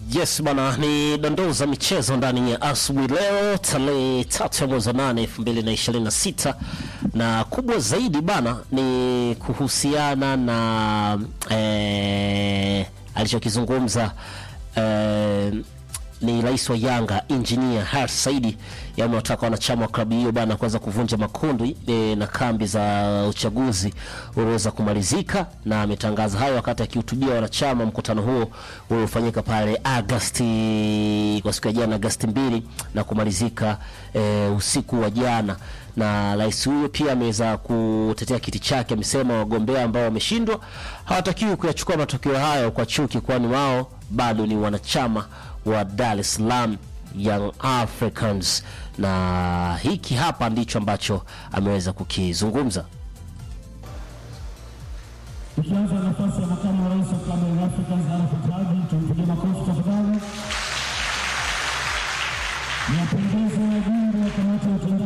Yes bana, ni dondoo za michezo ndani ya asubuhi leo tarehe tatu ya mwezi wa nane elfu mbili na ishirini na sita na kubwa zaidi bana ni kuhusiana na eh, alichokizungumza eh, ni rais wa Yanga Engineer Hersi Saidi yamewataka wanachama wa klabu hiyo bana kuweza kuvunja makundi e, na kambi za uchaguzi ulioweza kumalizika, na ametangaza hayo wakati akihutubia wanachama mkutano huo uliofanyika pale Agasti kwa siku ya jana Agasti mbili na kumalizika e, usiku wa jana na rais huyo pia ameweza kutetea kiti chake. Amesema wagombea ambao wameshindwa hawatakiwi kuyachukua matokeo hayo kwa chuki, kwani wao bado ni wanachama wa Dar es Salaam Young Africans, na hiki hapa ndicho ambacho ameweza kukizungumza. Tukianza nafasi ya makamu wa rais wa klabu ya Young Africans Arafat Haji, tumpigie makofi tafadhali. Niwapongeze wajumbe wa kamati ya utendaji